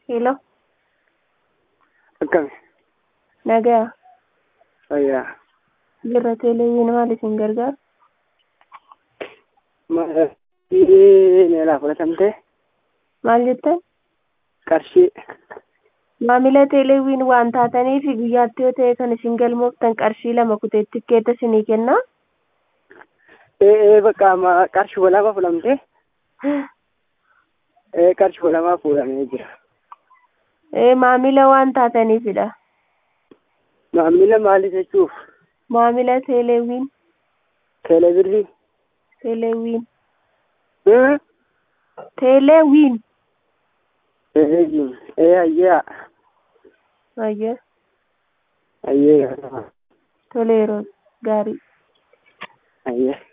Hello, Akkami? nagaa. Fayyaa. Jirra teleeviin maal isin gargaara? Qarshii meelaa fudhatamte Maal jettan? qarshii Maamila teleeviin waan taataniif guyyaatti yoo ta'e kan isin galmooftan qarshii lama kutee tikkeetta isinii kennaa. ee ee bakka amma qarshii walama fudhamte ee qarshii walamaa fuudhamee jira. Ee maamila waan taataniifidha. Maamila maali jechuuf Maamila teleeviin teelebirrii teleeviin ee teleeviin. ee ee ayyaa Ayya ayyee toleeroo gaarii. ayyee.